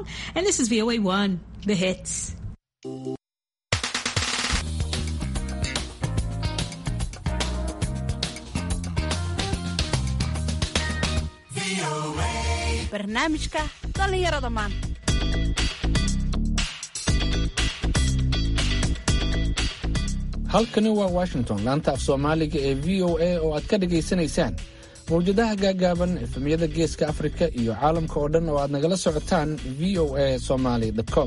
Armstrong, and this is VOA 1, the hits. barnaamijka dhallinyarada maanta halkani waa washington laanta af soomaaliga ee v o a oo aad ka dhagaysanaysaan mawjadaha gaagaaban efemyada geeska afrika iyo caalamka oo dhan oo aad nagala socotaan v o a somaly com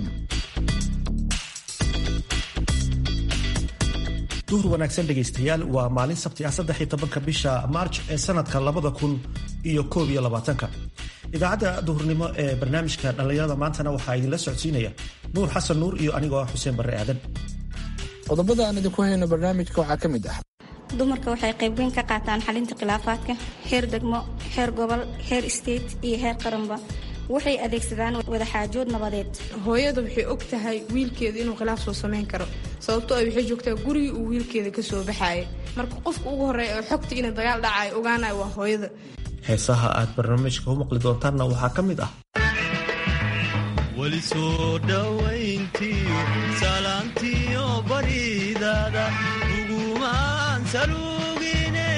duhur wanaagsan dhegaystayaal waa maalin sabti ah saddex tobanka bisha maarj ee sanadka labada kun iyo koob iyo labaatanka idaacadda duhurnimo ee barnaamijka dhallinyarada maantana waxaa idinla socodsiinaya nuur xasan nuur iyo anigoo ah xuseen barre aadan qodobada aan idinku hayno barnaamijka waxaa ka mid ah dumarka waxay qaybweyn ka qaataan xalinta khilaafaadka heer degmo heer gobol heer state iyo heer qaranba waxay adeegsadaan wadaxaajood nabadeed hooyada waxay og tahay wiilkeeda inuu khilaaf soo samayn karo sababtoo ay waxay joogtaa gurigii uu wiilkeeda ka soo baxaaya marka qofka ugu horreeya oo xogta inay dagaal dhacayo ogaanayo waa hooyada heesaha aad barnaamijka u maqli doontaanna waxaa ka mid ah weli soo dhowayntiyo salaantiyo baridaada ugumaan salugine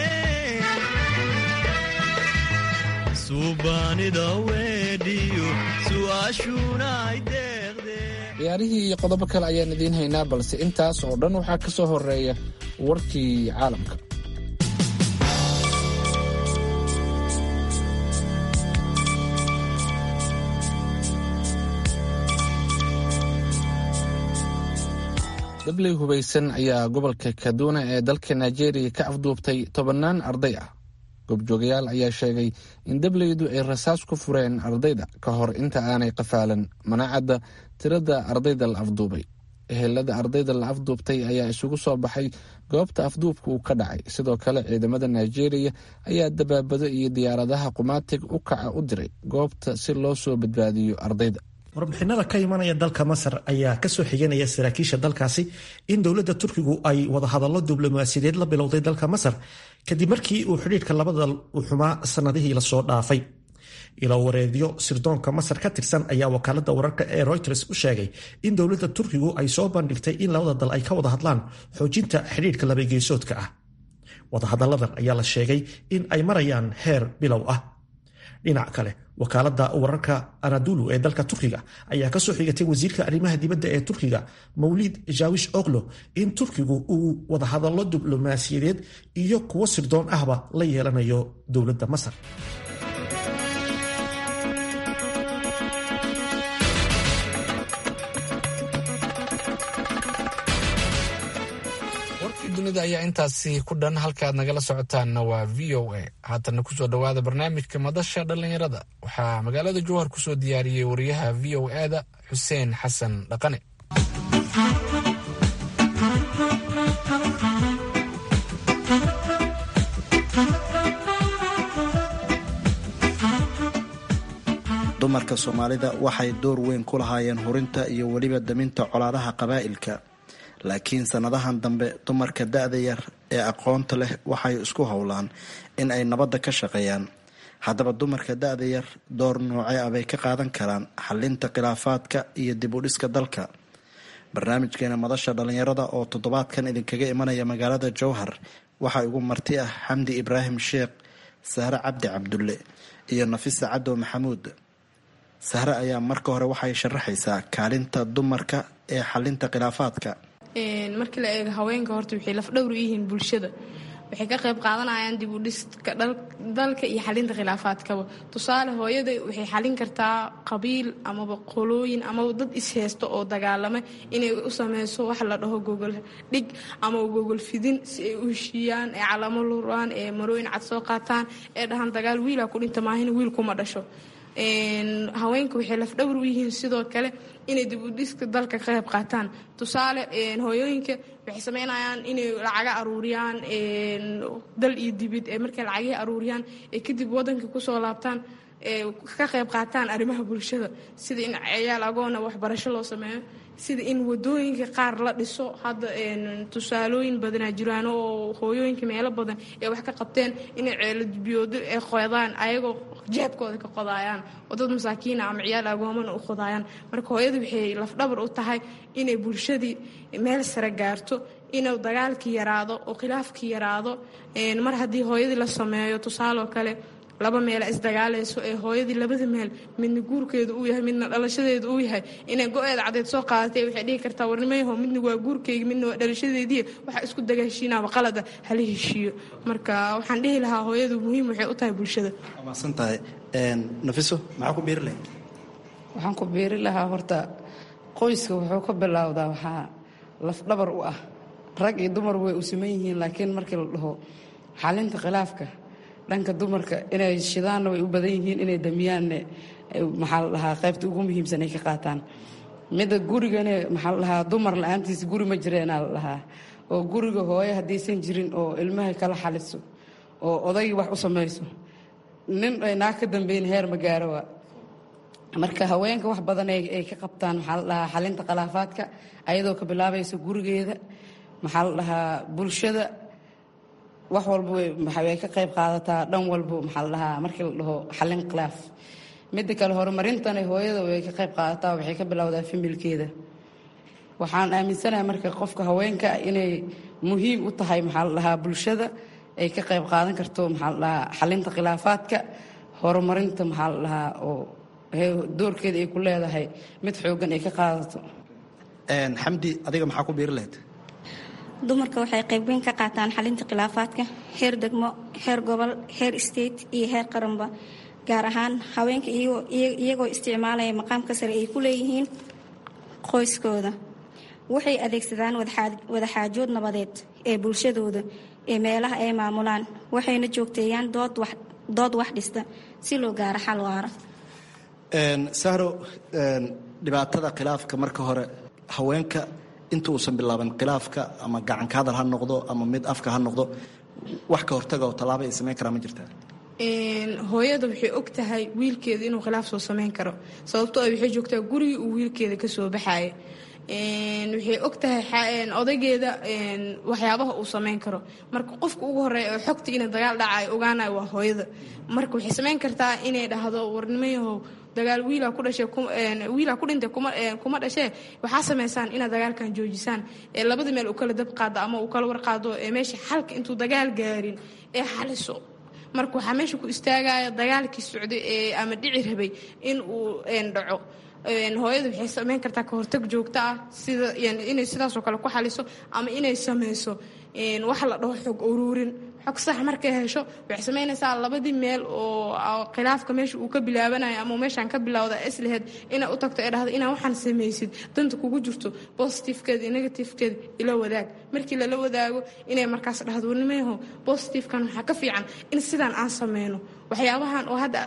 suubaanida weedhiyo su'aashuna ay deeqdee ciyaarihii iyo qodobo kale ayaan idiin haynaa balse intaas oo dhan waxaa ka soo horeeya warkii caalamka dabley hubaysan ayaa gobolka kaduna ee dalka nigeria ka afduubtay tobannaan arday ah goobjoogayaal ayaa sheegay in dableydu ay rasaas ku fureen ardayda ka hor inta aanay qafaalan manaacadda tirada ardayda la afduubay ehelada ardayda la afduubtay ayaa isugu soo baxay goobta afduubka uu ka dhacay sidoo kale ciidamada nigeria ayaa dabaabado iyo diyaaradaha qumaatig u kaca u diray goobta si loo soo badbaadiyo ardayda warbixinada ka imanaya dalka masar ayaa kasoo xiganaya saraakiisha dalkaasi in dowladda turkigu ay wadahadallo diblomaasiyadeed la bilowday dalka masar kadib markii uu xidhiidhka labada u xumaa sanadihii lasoo dhaafay ilo wareedyo sirdoonka masar ka tirsan ayaa wakaalada wararka ee reuters u sheegay in dowladda turkigu ay soo bandhigtay in labada dal ay ka wada hadlaan xoojinta xidhiidhka labageesoodka ah wadahadalladan ayaa la sheegay in ay marayaan heer bilow ah dhinac kale wakaalada wararka anadulu ee dalka turkiga ayaa kasoo xigatay wasiirka arrimaha dibadda ee turkiga mawlid jawish oklo in turkigu uu wadahadallo diblomaasiyadeed iyo kuwo sirdoon ahba la yeelanayo dowladda masar warkii dunida ayaa intaasi ku dhan halkaaad nagala socotaanna waa v o a haatana kusoo dhowaada barnaamijka madasha dhallinyarada waxaa magaalada jowhar kusoo diyaariyey wariyaha v o a-da xuseen xasan dhaqane dumarka soomaalida waxay door weyn ku lahaayeen hurinta iyo weliba daminta colaadaha qabaa'ilka laakiin sannadahan dambe dumarka da-da yar ee aqoonta leh waxay isku howlaan in ay nabadda ka shaqeeyaan haddaba dumarka da-da yar door noocee ah bay ka qaadan karaan xalinta khilaafaadka iyo dib u dhiska dalka barnaamijkeena madasha dhallinyarada oo toddobaadkan idinkaga imanaya magaalada jowhar waxaa ugu marti ah xamdi ibraahim sheekh sahre cabdi cabdulle iyo nafisa cadow maxamuud sahre ayaa marka hore waxay sharaxaysaa kaalinta dumarka ee xalinta khilaafaadka markii la eego haweenka horta waxay lafdhowr u yihiin bulshada waxay ka qayb qaadanayaan dib u dhiska dalka iyo xalinta khilaafaadkaba tusaale hooyada waxay xalin kartaa qabiil amaba qolooyin amaba dad isheysto oo dagaalama inay u sameyso wax la dhaho gogol dhig ama gogol fidin si ay u heshiiyaan ee calamo luraan ee marooyin cad soo qaataan ee dhahaan dagaal wiilaa ku dhinta maahina wiil kuma dhasho haweenka waxay lafdhowr u yihiin sidoo kale inay dib u dhiska dalka ka qayb qaataan tusaale hooyooyinka waxay sameynayaan inay lacaga aruuriyaan dal iyo dibid ee markay lacagihii aruuriyaan ee kadib wadanka kusoo laabtaan ka qayb qaataan arrimaha bulshada sida in ciyaal agoona waxbarasho loo sameeyo sida in wadooyinka qaar la dhiso hadda tusaalooyin badanaa jiraan oo hooyooyinka meelo badan ee wax ka qabteen inay ceelobiyoodo ay qodaan ayagoo jeebkooda ka qodaayaan oo dad masaakiina ama ciyaal agoomana u qodaayaan marka hooyadu waxay lafdhabar u tahay inay bulshadii meel sare gaarto inuu dagaalkii yaraado oo khilaafkii yaraado mar haddii hooyadii la sameeyo tusaaloo kale laba meela isdagaalayso ee hooyadii labada meel midna guurkeedu uu yahay midna dhalashadeedu uu yahay inay go-eeda cadeed soo qaadatay waxay dhihi kartaa warnimayaho midna waa guurkeyga midna waa dhalashadeedii waxa isku dagaashiinaaba qalada hala heshiiyo marka waxaan dhihi lahaa hooyadu muhiim waxay u tahay bulshada maasan tahay nafiso maxaa ku biiri lahayd waxaan ku biiri lahaa horta qoyska wuxuu ka bilowdaa waxaa lafdhabar u ah rag iyo dumar way u siman yihiin laakiin markii la dhaho xalinta khilaafka dhanka dumarka inay shidaanna way u badan yihiin inay damiyaanne maxaa la dhahaa qaybta ugu muhiimsan ay ka qaataan midda gurigane maxaa la dhahaa dumar la-aantiisa guri ma jireenaa la dhahaa oo guriga hooye haddaysan jirin oo ilmahay kala xaliso oo odaygii wax u samayso nin ay naag ka dambeyn heer ma gaaro waa marka haweenka wax badan ay ka qabtaan maxaa la dhahaa xalinta khilaafaadka ayadoo ka bilaabaysa gurigeeda maxaa la dhahaa bulshada wax walba way ka qayb qaadataa dhan walbo maxaa la dhahaa markii la dhaho xalin khilaaf midda kale horumarintana hooyada way ka qayb qaadataa waxay ka bilowdaa familkeeda waxaan aaminsanahay marka qofka haweenka inay muhiim u tahay maxaa la dhahaa bulshada ay ka qayb qaadan karto maxaa la dhahaa xalinta khilaafaadka horumarinta maxaa la dhahaa oo doorkeeda ay ku leedahay mid xoogan ay ka qaadato xamdi adiga maxaa ku biiri lahayd dumarka waxay qayb weyn ka qaataan xalinta khilaafaadka heer degmo heer gobol heer state iyo heer qaranba gaar ahaan haweenka iyagoo isticmaalaya maqaamka sare ay ku leeyihiin qoyskooda waxay adeegsadaan wadaxaajood nabadeed ee bulshadooda ee meelaha ay maamulaan waxayna joogteeyaan dood wax dhista si loo gaaro xal waara sahro dhibaatada khilaafka marka hore haweenka inta uusan bilaaban khilaafka ama gacanka hadal ha noqdo ama mid afka ha noqdo wax ka hortaga oo tallaaba ay samayn karaa ma jirtaa hooyada waxay og tahay wiilkeeda inuu khilaaf soo samayn karo sababtoo ah waxay joogtaa gurigii uu wiilkeeda ka soo baxaaya waxay og tahay odaygeeda waxyaabaha uu samayn karo marka qofka ugu horeeya oo xogta ina dagaal dhacayo ogaanayo waa hooyada marka waxay samayn kartaa inay dhahdo warnimayahow dagaal wiilaa ku dhashay wiilaa ku dhintay kuma dhashee waxaa samaysaan inaad dagaalkan joojisaan ee labada meel uu kala dab qaado ama uu kala warqaado ee meesha xalka intuu dagaal gaarin ee xaliso marka waxaa meesha ku istaagaya dagaalkii socday ee ama dhici rabay in uu dhaco hooyada waxay samayn kartaa ka hortag joogto ah sida inay sidaasoo kale ku xaliso ama inay samayso wax la dhaho xog uruurin xog sax markay hesho waxay samaynaysaa labadii meel oo khilaafka meesha uu ka bilaabanayo ama meeshaan ka bilowda islaheed inay u tagto ee dhahdo inaa waxaan samaysid danta kugu jirto bositifkeeda iyo negatifkeeda ila wadaag markii lala wadaago inay markaas dhahdo warnimayaho bositifkan waxaa ka fiican in sidaan aan sameyno waxyaabahan oo hadda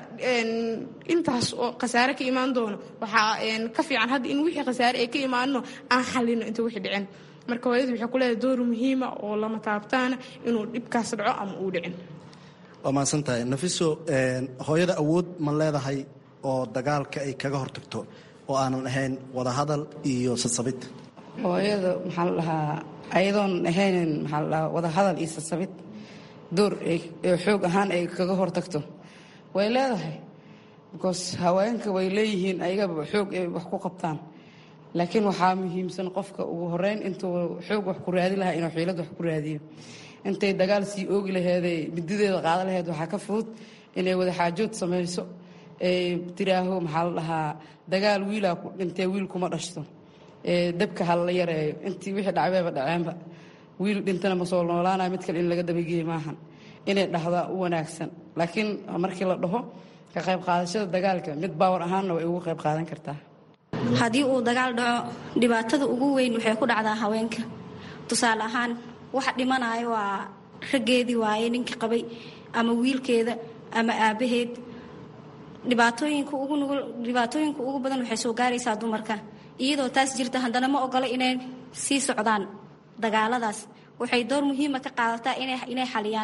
intaas oo khasaare ka imaan doono waxaa ka fiican hadda in wixii khasaare ay ka imaanno aan xalino inta wixii dhicin marka hooyadu waxay ku leedahay door muhiima oo lama taabtaana inuu dhibkaas dhaco ama uu dhicin waa mahadsan tahay nafiso hooyada awood ma leedahay oo dagaalka ay kaga hortagto oo aanan ahayn wadahadal iyo sasabid hooyada maxaa la dhahaa ayadoon ahayn maxaa la dhahaa wadahadal iyo sasabid door xoog ahaan ay kaga hortagto way leedahay because haweenka way leeyihiin ayagaba xoog ay wax ku qabtaan laakiin waxaa muhiimsan qofka ugu horeyn intuu xoog wax ku raadi lahaa inuu xiilad wax ku raadiyo intay dagaal sii oogi laheeday midideeda qaada laheyd waxaa ka fudud inay wadaxaajood samayso ay tiraaho maxaa la dhahaa dagaal wiilaa ku dhintee wiil kuma dhashto dabka ha la yareeyo intii wixii dhacbeeba dhaceenba wiil dhintana ma soo noolaanaya mid kale in laga dabageeye maahan inay dhahdaa u wanaagsan laakiin markii la dhaho ka qayb qaadashada dagaalka mid baawar ahaanna way ugu qayb qaadan kartaa haddii uu dagaal dhaco dhibaatada ugu weyn waxay ku dhacdaa haweenka tusaale ahaan waxa dhimanayo waa raggeedii waaye ninkii qabay ama wiilkeeda ama aabbaheed dhibaatooyinka ugu nugul dhibaatooyinka ugu badan waxay soo gaaraysaa dumarka iyadoo taas jirta haddana ma ogola inay sii socdaan dagaaladaas waxay door muhiima ka qaadataa inay xaliyaan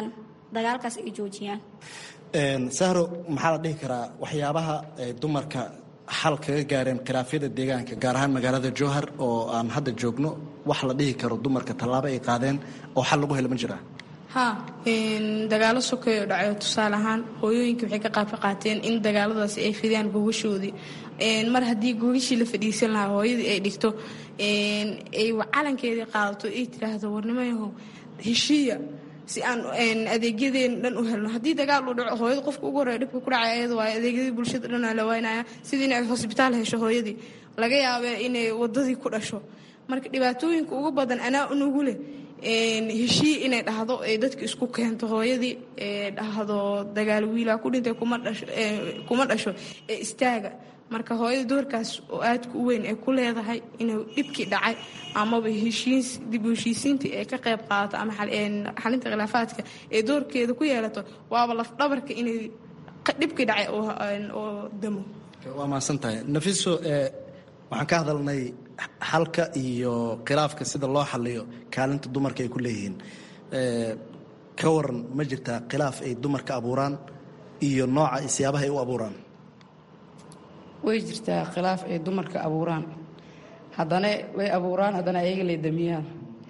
dagaalkaas ay joojiyaan sahro maxaa la dhihi karaa waxyaabaha ay dumarka xal kaga gaareen khilaafyada deegaanka gaar ahaan magaalada jowhar oo aan hadda joogno wax la dhihi karo dumarka tallaabo ay qaadeen oo xal lagu helo ma jiraa haa dagaalo sokeeyo dhacayo tusaale ahaan hooyooyinka waxay ka qaab ka qaateen in dagaaladaasi ay fidiyaan gogashoodii mar haddii gogashii la fadhiisan lahaa hooyadii ay dhigto ay calankeedii qaadato ay tiraahdo warnimayahow heshiiya si aan adeegyadeen dhan u helno haddii dagaal uu dhaco hooyada qofka ugu horreya dhibka ku dhacay ayada waayo adeegyadii bulshada dhan aa la waynaya sidii inay hosbitaal hesho hooyadii laga yaabee inay wadadii ku dhasho marka dhibaatooyinka ugu badan anaa unugu leh heshii inay dhahdo ee dadka isku keento hooyadii ee dhahdo dagaal wiilaa ku dhintay kuma dhasho ee istaaga marka hooyada doorkaas oo aadka u weyn ay ku leedahay inuu dhibkii dhacay amaba dib u heshiisiintii ay ka qayb qaadato ama xalinta khilaafaadka ee doorkeeda ku yeelato waaba lafdhabarka inay dhibkii dhacay oo damo waa mahadsan tahay nafiso waxaan ka hadalnay xalka iyo khilaafka sida loo xaliyo kaalinta dumarka ay ku leeyihiin ka waran ma jirtaa khilaaf ay dumarka abuuraan iyo nooca isiyaabaha ay u abuuraan way jirtaa khilaaf ay dumarka abuuraan haddana way abuuraan haddana ayaga lay damiyaan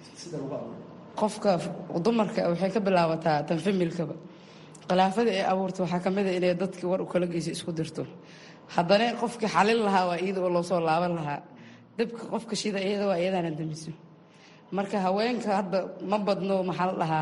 qofka dumarka waxay ka bilaabataa tan familkaba khilaafadii ay abuurta waxaa ka mida inay dadkii war u kala geysa isku dirto haddana qofkii xalin lahaa waa iyada oo loosoo laaban lahaa dabka qofka shida iyada waa iyadaana damiso marka haweenka hadda ma badno maxaa la dhahaa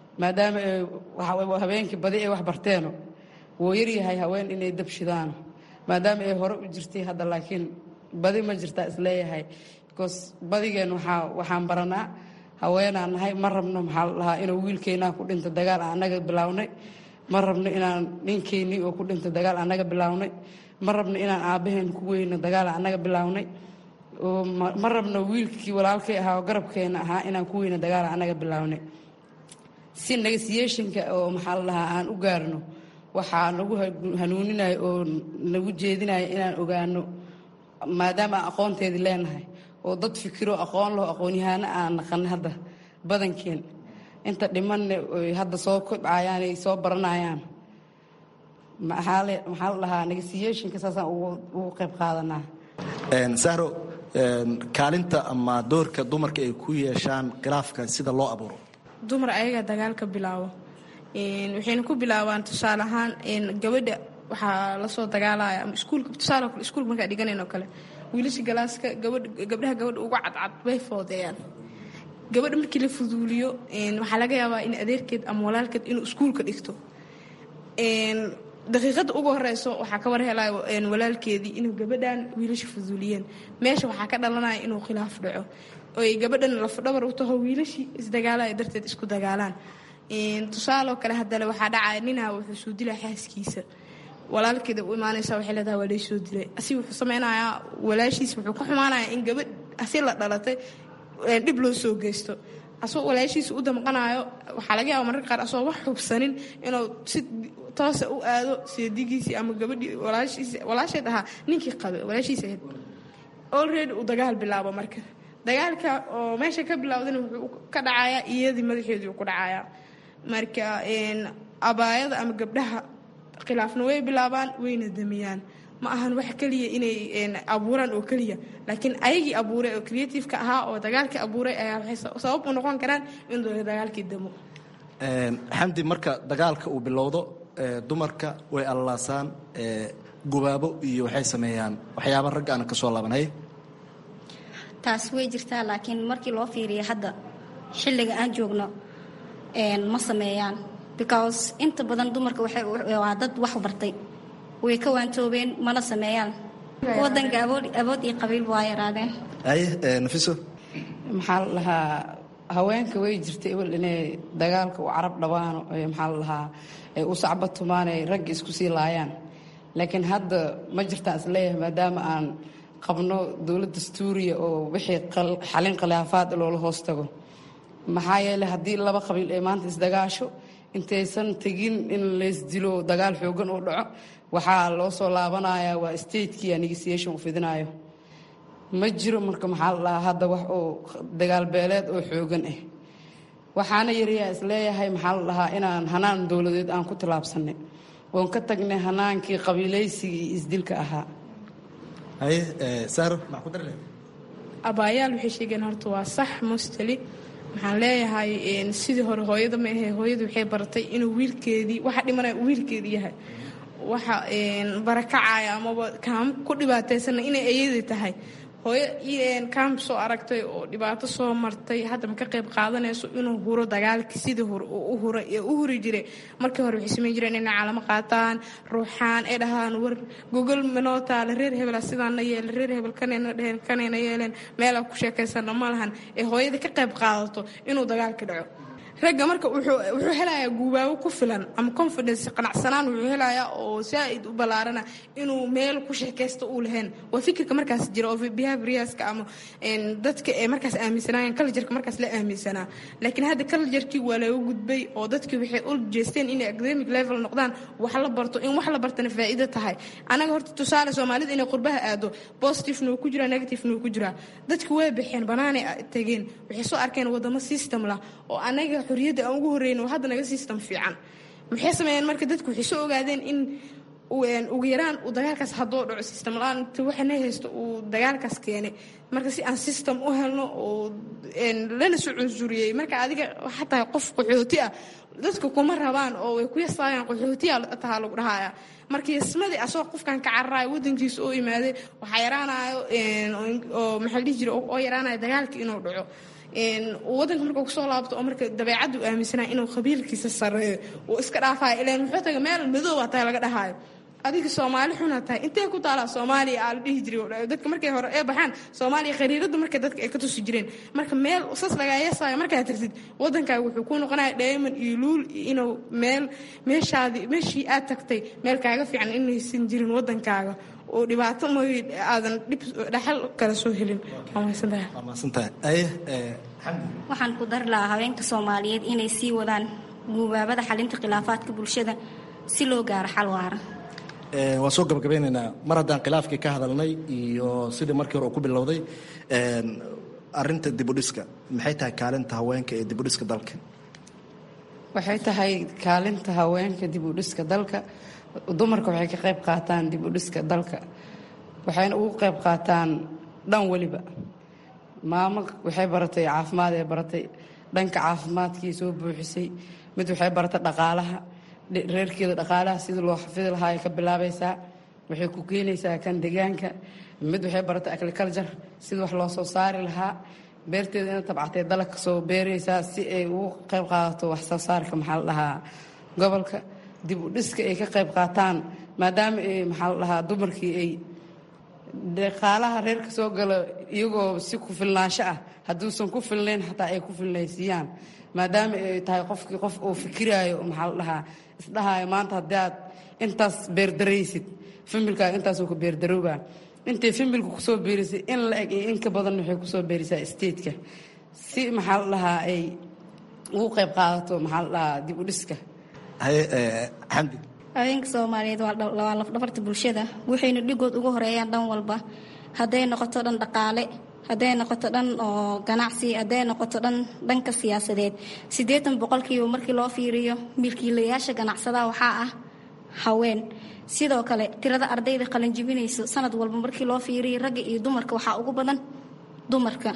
maadaama habeenkii badi ay wax barteeno wuu yaryahay haween inay dab shidaan maadaama ay hore u jirtay hadda laakiin badi ma jirtaa isleeyahay because badigeen waxaa waxaan baranaa haweenaan nahay ma rabno maxaa la dhahaa inuu wiilkeynaa ku dhinta dagaal aan annaga bilaawnay ma rabno inaan ninkeynii oo ku dhinta dagaal annaga bilaawnay ma rabno inaan aabbaheen ku weyno dagaal annaga bilaawnay ma rabno wiilkii walaalkay ahaa oo garabkeena ahaa inaan ku weyno dagaal annaga bilaawnay si negasiyeshinka oo maxaa la dhahaa aan u gaarno waxaa nagu hanuuninaya oo nagu jeedinaya inaan ogaano maadaama aan aqoonteedii leenahay oo dad fikiro aqoon laho aqoon-yahaano aan naqan hadda badankeen inta dhimanne oy hadda soo kobcayaan ay soo baranayaan maxaa la dhahaa negasiyeshinka saasaan ugu qayb qaadanaa sahro kaalinta ama doorka dumarka ay ku yeeshaan khilaafka sida loo abuuro dumar ayaga dagaalka bilaabo waxayna ku bilaabaan tusaale ahaan gabadha waxaa lasoo dagaalaya ama iskuulka tusaale kale iskuulka markaa dhiganayn oo kale wiilasha galaaska gabadh gabdhaha gabadha uga cadcad bay foodeeyaan gabadha markii la fuduuliyo waxaa laga yaabaa in adeerkeed ama walaalkeed inuu iskuulka dhigto daqiiqada ugu horeyso waxaa ka war helaya walaalkeedii inuu gabadhan wiilasha fuduuliyeen meesha waxaa ka dhalanaya inuu khilaaf dhaco oy gabadhan lafdhabar u taho wiilashii isdagaalaya darteed isku dagaalaan tusaaloo kale haddale waxaa dhacaya ninaa wuxuu soo dilaa xaaskiisa walaalkeeda u imaanaysa waxay leedahay waa lay soo dilay asi wuxuu sameynayaa walaashiisa wuxuu ka xumaanayaa in gabadh asi la dhalatay dhib loo soo geysto asoo walaashiisa u damqanayo waxaa laga yaaba mararka qaar asoo wax xubsanin inuu si toosa u aado seedigiisii ama gabadhii walaasheed ahaa ninkii qabe walaashiisa ahayd already uu dagaal bilaabo marka dagaalka oo meesha ka bilowdana wuxuu ka dhacayaa iyadii madaxeedii ku dhacayaa marka abaayada ama gabdhaha khilaafna way bilaabaan wayna damiyaan ma ahan wax keliya inay abuuraan oo keliya laakiin ayagii abuuray oo creativeka ahaa oo dagaalkii abuuray ayaa waxay sabab u noqon karaan in dagaalkii damo xamdi marka dagaalka uu bilowdo dumarka way allalaasaan gubaabo iyo waxay sameeyaan waxyaaba ragga aan ka soo laabanay taas way jirtaa laakiin markii loo fiiriya hadda xilliga aan joogno ma sameeyaan because inta badan dumarka waa dad wax bartay way ka waantoobeen mana sameeyaan wadanka awood iyo qabiilba waa yaraadeen aye nafiso maxaa la dhahaa haweenka way jirtay ewel inay dagaalka u carab dhabaano maxaa la dhahaa ay u sacba tumaan ay ragga isku sii laayaan laakiin hadda ma jirtaan isleeyahay maadaama aan qabno dowlad dastuuriya oo wixii xalin khilaafaad loola hoos tago maxaa yeeley haddii laba qabiil ay maanta isdagaasho intaysan tegin in laysdilo dagaal xoogan uu dhaco waxaa loo soo laabanayaa waa statekii negotiation u fidinayo ma jiro marka maxaa la dhahaa hadda wax oo dagaal beeleed oo xoogan ah waxaana yariyaa isleeyahay maxaa la dhahaa inaan hanaan dowladeed aan ku tilaabsanay oon ka tagnay hanaankii qabiilaysigii iyo isdilka ahaa haye saaro maxaa ku dari lahayd abaayaal waxay sheegeen horta waa sax mostali waxaan leeyahay sidii hore hooyada ma ahe hooyada waxay baratay inuu wiilkeedii waxa dhimanaya uu wiilkeedii yahay waxa barakacaya amaba kaam ku dhibaataysana inay ayadii tahay hooyo kaam soo aragtay oo dhibaato soo martay hadda ma ka qayb qaadanayso inuu huro dagaalkii sidii hore uu u hura ee u huri jiray markii hore waxay samayn jireen inay calamo qaataan ruuxaan ay dhahaan war gogol manoo taala reer hebela sidaana yeelen reer hebel kanayna dheheen kanayna yeeleen meelaa ku sheekaysana ma lahan ee hooyada ka qayb qaadato inuu dagaalka dhaco ragga marka wuxuu helayaa guubaabo ku filan ama confidence qanacsanaan wuxuu helayaa oo saa-id u ballaarana inuu meel ku sheekaysta uu lahayn waa fikirka markaas jira oo behaviorska ama dadka ee markaas aaminsanaayeen cultureka markaas la aaminsanaa laakiin hadda culturkii waa laga gudbay oo dadkii waxay u jeesteen inay academic level noqdaan wax la barto in wax la bartana faa'iido tahay anaga horta tusaale soomaalida inay qurbaha aado positivena wuu ku jiraa negativena wuu ku jiraa dadki way baxeen banaanay tageen waxay soo arkeen wadamo system lah oo anaga xorriyadda aan ugu horreyno hadda naga system fiican maxay sameeyeen marka dadku waxay soo ogaadeen in ugu yaraan uu dagaalkaas haddoo dhaco system la-aan inta waxana haysto uu dagaalkaas keenay marka si aan system u helno oo lana soo cunsuriyey marka adiga waxaa tahay qof qaxooti ah dadka kuma rabaan oo way ku yasaayaan qaxootiya tahaa lagu dhahaya marka yasmadii asagoo qofkan ka cararayo wadankiisa oo imaaday waxaa yaraanayo oo maxaa la dhihi jira oo yaraanayo dagaalka inuu dhaco wadanka markuu kusoo laabto oo marka dabeecaddu aaminsanaa inuu qabiilkiisa sareeyo uu iska dhaafayo ilaan muxuu taga meel madooba tahay laga dhahaayo adiga soomaali xunaa tahay intee ku taalaa soomaaliya aa la dhihi jiray dadka markay hore ee baxaan soomaaliya khariirada marka dadka ay ka tusi jireen marka meel sas lagaa yeesaayo markaad tirtid wadankaaga wuxuu ku noqonaya dheeman iyo luul inuu meel meeshaadii meeshii aad tagtay meel kaaga fiican inaysan jirin wadankaaga oo dhibaato mooy aadan dhib dhaxal kala soo helin waa mahadsantahay waa mahadsantahay aye waxaan ku dari lahaa haweenka soomaaliyeed inay sii wadaan guubaabada xalinta khilaafaadka bulshada si loo gaaro xal waara waan soo gabagabeynaynaa mar haddaan khilaafkii ka hadalnay iyo sidii markii hore uu ku bilowday arinta dibudhiska maxay tahay kaalinta haweenka ee dibudhiska dalka waxay tahay kaalinta haweenka dib u dhiska dalka dumarka waxay ka qayb qaataan dib u dhiska dalka waxayna ugu qayb qaataan dhan weliba maamo waxay baratay caafimaad ee baratay dhanka caafimaadkii soo buuxisay mid waxay baratay dhaqaalaha reerkeeda dhaqaalaha sidii loo xafidi lahaa ay ka bilaabaysaa waxay ku keenaysaa kan deegaanka mid waxay baratay agriculture sidii wax loo soo saari lahaa beerteeda ina tabcatay dalag ka soo beeraysaa si ay ugu qayb qaadato wax soo saarka maxaa la dhahaa gobolka dib u dhiska ay ka qayb qaataan maadaama ay maxaa la dhahaa dumarkii ay dhaqaalaha reerka soo galo iyagoo si ku filnaansho ah hadduusan ku filnayn xataa ay ku filnaysiiyaan maadaama ay tahay qofkii qof uu fikiraayo maxaa la dhahaa isdhahaayo maanta haddii aad intaas beerdaraysid familkaaga intaasuu ku beerdaroobaa intay familka kusoo beerisay in la eg iyo in ka badan waxay kusoo beerisaa stateka si maxaa la dhahaa ay ugu qayb qaadato maxaa la dhahaa dib u dhiska haye xamdi haweenka soomaaliyeed waa lafdhabarta bulshada waxayna dhigood ugu horeeyaan dhan walba hadday noqoto dhan dhaqaale hadday noqoto dhan oo ganacsi hadday noqoto dhan dhanka siyaasadeed siddeetan boqolkiiba markii loo fiiriyo milkiilayaasha ganacsadaha waxaa ah haween sidoo kale tirada ardayda qalanjibinayso sanad walba markii loo fiiriyo ragga iyo dumarka waxaa ugu badan dumarka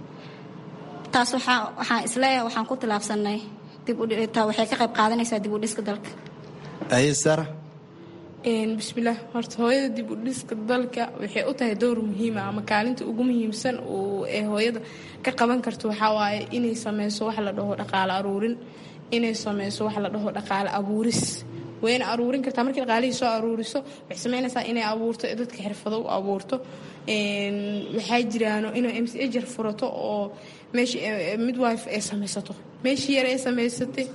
taas waxaan isleeyahay waxaan ku tilaabsanay waxay ka qayb qaadanaysaa dib u dhiska dalka aye sara bismillaah horta hooyada dib u dhiska dalka waxay u tahay dowr muhiima ama kaalinta ugu muhiimsan ee hooyada ka qaban karto waxaa waaye inay sameyso wax la dhaho dhaqaale aruurin inay sameyso wax la dhaho dhaqaale abuuris wayna aruurin kartaa markii dhaqaalihii soo aruuriso waxay sameynaysaa inay abuurto dadka xirfado u abuurto waxaa jiraano inay m c jar furato oo meeshii midwife ay samaysato meeshii yar ay samaysatay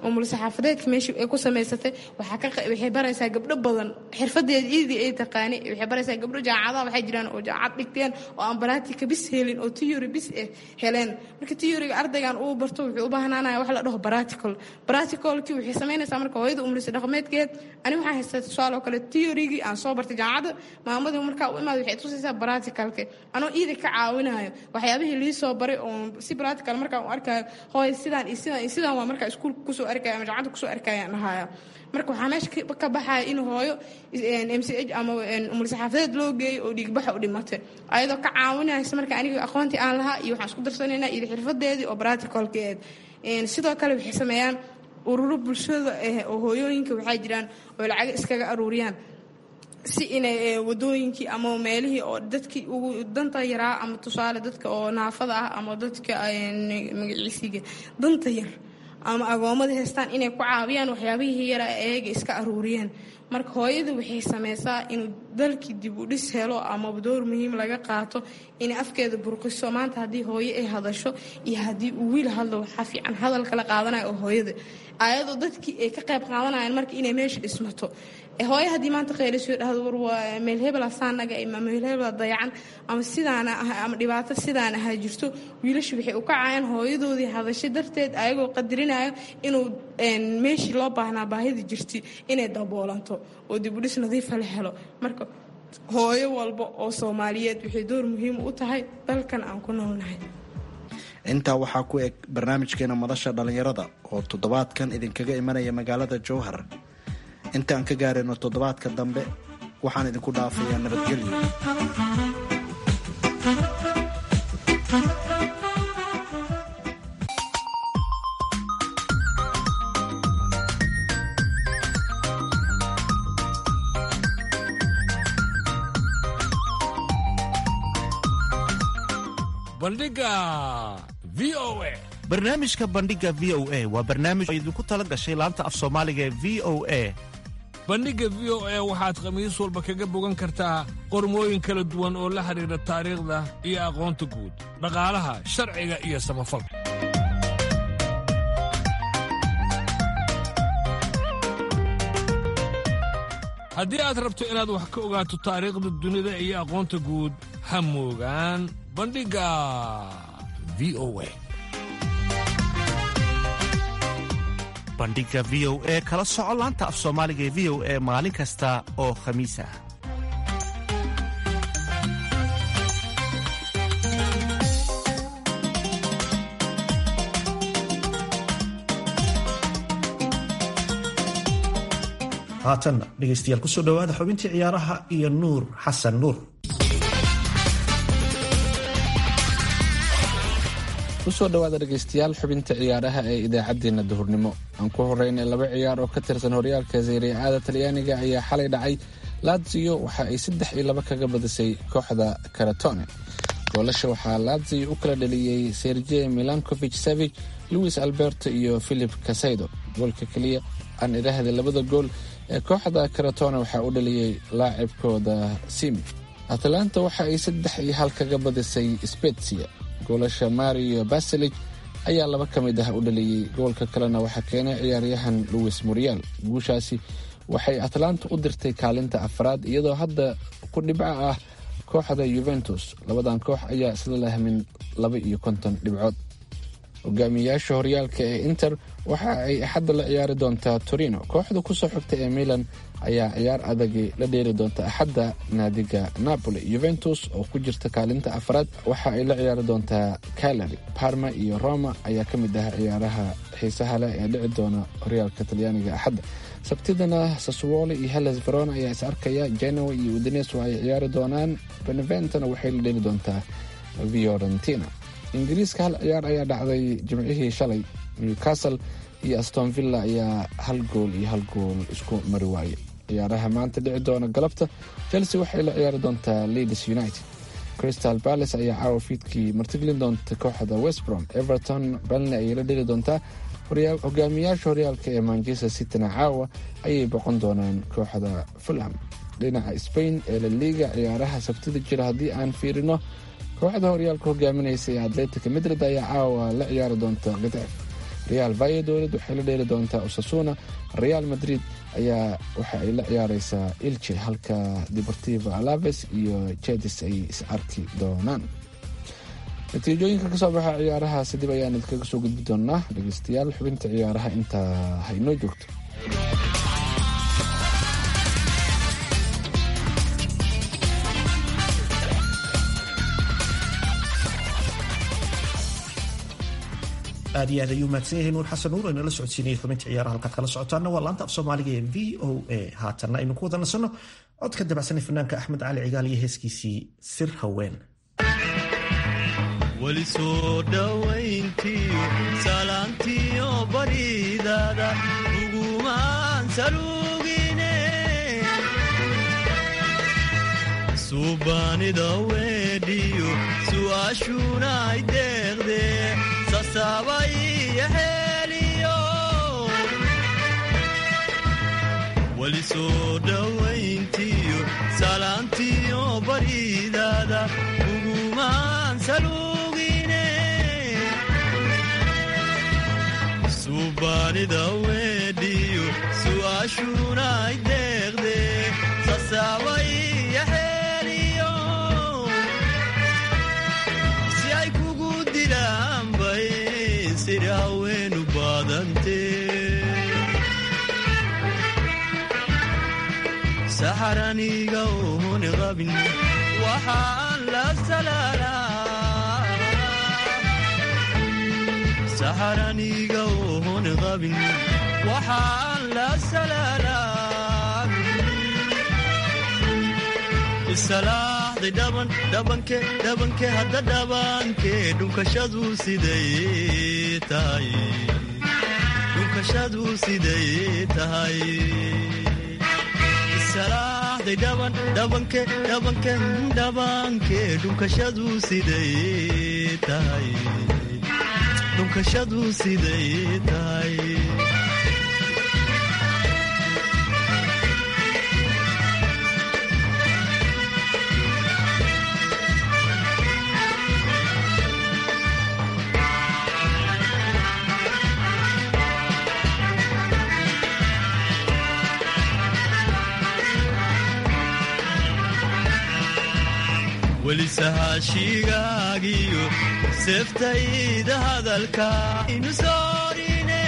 umul saxaafadeedka meeshii ay ku samaysatay waxay baraysaa gabdho badan xirfadeeda iidii ay taqaani waxay baraysaa gabdho jaamacadaha waxay jiraan oo jaamacad dhigteen oo aan baraatika bis helin oo tiyori bis eh heleen marka tiyoriga ardaygan uu barto wuxuu u baahnaanaya wax la dhaho baratical baraticalkii waxay samaynaysaa marka hooyada umulisa dhaqameedkeed ani waxaan haystaa tusaale oo kale tiyorigii aan soo bartay jaamacadda maamadii markaa u imaada waxay tusaysaa baraticalka anoo iida ka caawinayo waxyaabihii lii soo baray oo si baratical markaan u arkayo hooy sidaan iyo sidaan iyo sidaan waa markaa iskuulka kusoo arkaya ama jaamacadda kusoo arkayaan dhahaya marka waxaa meesha ka baxaya in hooyo m c h ama umul saxaafadeed loo geeyo oo dhiigbaxa u dhimatay ayadoo ka caawinaysa marka aniga aqoontii aan lahaa iyo waxaan isku darsanaynaa iyo xirfadeedii oo braticalkeed sidoo kale waxay sameeyaan ururo bulshada oo hooyooyinka waxaa jiraan oo lacaga iskaga aruuriyaan si inay wadooyinkii ama meelihii oo dadkii ugu danta yaraa ama tusaale dadka oo naafada ah ama dadka magaciisiga danta yar ama agoomada haystaan inay ku caawiyaan waxyaabihii yara eega iska aruuriyeen marka hooyada waxay sameysaa inuu dalkii dib u dhis helo ama door muhiim laga qaato inay afkeeda burqiso maanta haddii hooyo ay hadasho iyo haddii uu wiil hadlo waxaa fiican hadal kala qaadanaya oo hooyada ayadoo dadkii ay ka qayb qaadanayaan marka inay meesha dhismato hooyo haddii maanta kheylasoo dhahdo war waa meel hebela saanaga ama meel hebela dayacan ama sidaana ah ama dhibaato sidaan ahaa jirto wiilashu waxay u kacayaan hooyadoodii hadashay darteed ayagoo qadarinayo inuu meeshii loo baahnaa baahida jirti inay daboolanto oo dibudhis nadiifa la helo marka hooyo walba oo soomaaliyeed waxay door muhiim u tahay dalkan aan ku noolnahay intaa waxaa ku eg barnaamijkeena madasha dhallinyarada oo toddobaadkan idinkaga imanaya magaalada jowhar intaan ka gaarayno toddobaadka dambe waxaan idinku dhaafayaa nabadgelyo bandhiga v o a barnaamijka bandhiga v o a waa barnaamij oo idinku tala gashay laanta af soomaaliga ee v o a bandhigga v o a waxaad khamiis walba kaga bogan kartaa qormooyin kala duwan oo la xidhiidha taariikhda iyo aqoonta guud dhaqaalaha sharciga iyo samafalka haddii aad rabto inaad wax ka ogaato taariikhda dunida iyo aqoonta guud ha moogaan bandhigga v o a bandhiga v o e kala soco laanta af soomaaliga ee v o e maalin kasta oo khamiis ah haatanna dhegaystayaal kusoo dhowaada xubintii ciyaaraha iyo nuur xasan nuur kusoo dhowaada dhegaystayaal xubinta ciyaaraha ee idaacaddeenna duhurnimo aan ku horeynay laba ciyaar oo ka tirsan horyaalka sayriya-aada talyaaniga ayaa xalay dhacay latsiyo waxa ay saddex iyo laba kaga badisay kooxda karatone goolasha waxaa latsiyo u kala dhaliyey serje milankovich savig louis alberto iyo philip casaydo goolka keliya aan idhaahda labada gool ee kooxda karatone waxaa u dhaliyey laacibkooda simi atlanta waxa ay saddex iyo hal kaga badisay spetsia goolasha mario baselig ayaa laba ka mid ah u dhaliyey goolka kalena waxaa keenay ciyaaryahan louis muriel guushaasi waxay atlanta u dirtay kaalinta afraad iyadoo hadda ku dhibco ah kooxda yuventus labadan koox ayaa isla lahmin laba iyo konton dhibcood hogaamiyayaasha horyaalka ee inter waxa ay axadda la ciyaari doontaa torino kooxda kusoo xigta ee milan ayaa ciyaar adagi la dheeri doonta axadda naadiga napoli yuventus oo ku jirta kaalinta afraad waxa ay la ciyaari doontaa calary parma iyo roma ayaa ka mid ah ciyaaraha xiisaha leh ee dhici doona horyaalka talyaaniga axadda sabtidana saswole iyo hellas verona ayaa is arkaya genoa iyo udines waa ay ciyaari doonaan beneventona waxay la dheeli doontaa fiorentina ingiriiska hal ciyaar ayaa dhacday jimcihii shalay newcastle iyo aston villa ayaa hal gool iyo hal gool isku mari waayay ciyaaraha maanta dhici doona galabta chelsea waxay la ciyaari doontaa leeds united crystal palace ayaa caawa fiidkii martigelin doonta kooxda westbrom everton balne ayay la dheli doontaa hogaamiyaasha horyaalka ee manchester cityna caawa ayay boqon doonaan kooxda fulham dhinaca spain ee la liga ciyaaraha sabtida jira haddii aan fiirino kooxda horyaalka hogaaminaysa ee atletica madrid ayaa caawa la ciyaari doonta gitef real valladolid waxay la dheeli doontaa osasuna real madrid ayaa waxa ay la ciyaareysaa ilche halka deportivo alaves iyo jedis ay is arki doonaan natiijooyinka kasoo baxa ciyaarahaasi dib ayaan idinkaga soo gudbi doonaa dhegeystayaal xubinta ciyaaraha intaa haynoo joogto aad iyo aad ayuu mahadsan yahay nuur xasan nuur aynala socodsiinayay xubinta ciyaaraha halkaad kala socotaana waa laanta af soomaaliga ee v o a haatanna aynu ku wada nasanno codka dabacsanay fanaanka axmed cali cigaal iyo heeskiisii sir haween weli soo dhowayntiyo salaantiyo baridaada ugumaan salugine suubaanida weedhiyo su'aashuna ay deeqde sasaabay heliyo weli soo dhowayntiyo salaantiyo baridaada ugumaan salugine suubaanida weedhiyo su'aashuna ay deeqde sasaabay heliyo si ay kugu dilaanbay siri haweenu baadante saxaraniga oon qabin waxaan la salaalaa saxaraniga oon qabin waxaan la salaalaa isalaaxday dhaban dhabanke dhabanke hadda dhabanke dhunkashadu siday tahay dhunkashadu siday tahay isalaaxday dhaban dhabanke dhabanke dhabanke dhunkashadu siday tahay dhunkashadu siday tahay weli sahaashigaagiyo seeftayda hadalka inu soorine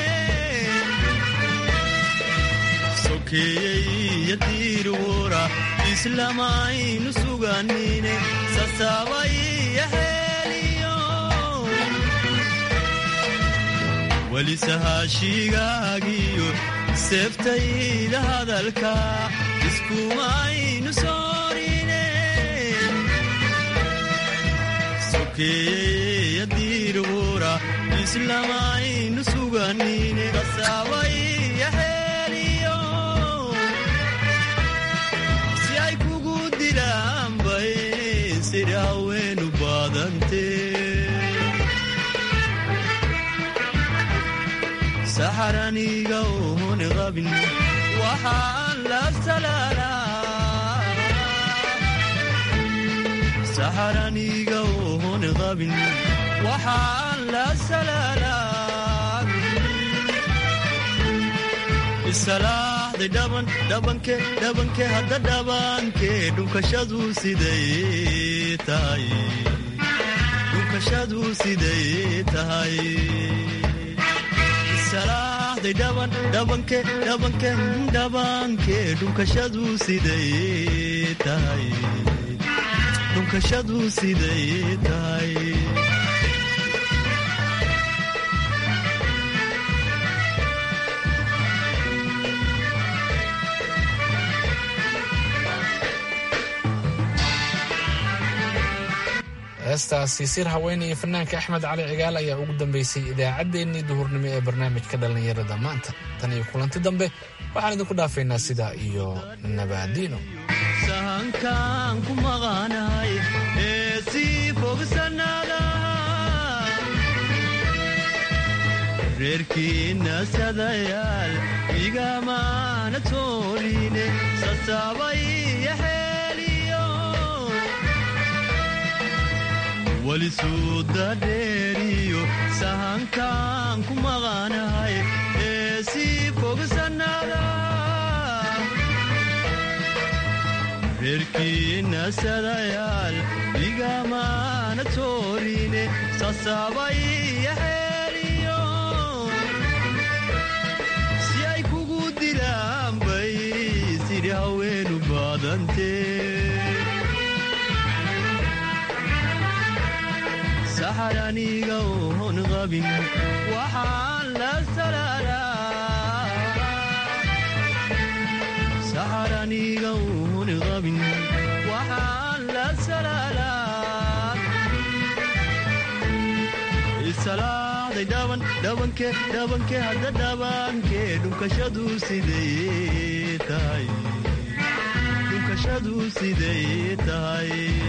sokeeyey iyo diirwura islamaynu suganine sasaabay heliyo weli sahaashigaagiyo seeftayda hadalka iskumaynu soorine sokeeyeya diirwura islamaynu suganine sasaabay heliyo si ay kugu dilaanbay siri haweenu baadante saxaraniga oon qabin waxaan la salaalaa saxaraniga oon qabin waxaan la salaalaa isalaaxday dhaban dhabanke dhabanke hadda dhabanke dhunkashadu siday tahay dhunkashadu siday tahay isalaaxday dhaban dhabanke dhabanke dhabanke dhunkashadu siday tahay dhunkashadu siday tahay heestaasi sir haweeney iyo fanaanka axmed cali cigaal ayaa ugu dambeysay idaacaddeenii duhurnimo ee barnaamijka dhallinyarada maanta tan iyo kulanti dambe waxaan idinku dhaafaynaa sidaa iyo nabaadiino sahankaan ku maqanahay ee sii fogsanaada reerkiinna sadayaal igamaana toorine sasaabay heliyo weli suuda dheeri saadaaliyo sahankaan ku maqanahay ee sii fogsannada reerkiinna sadayaal igamaana toorine sasaabay iyo xeeliyo si ay kugu dilaan bay sidhi haweenu baadantee saxar aniga oon qabin waxaan la saxar aniga oon qabin waxaan la salaalaa isalaaday dhaban dhabanke dhabanke hadda dhabanke dhunkashadu siday tahay dhunkashadu siday tahay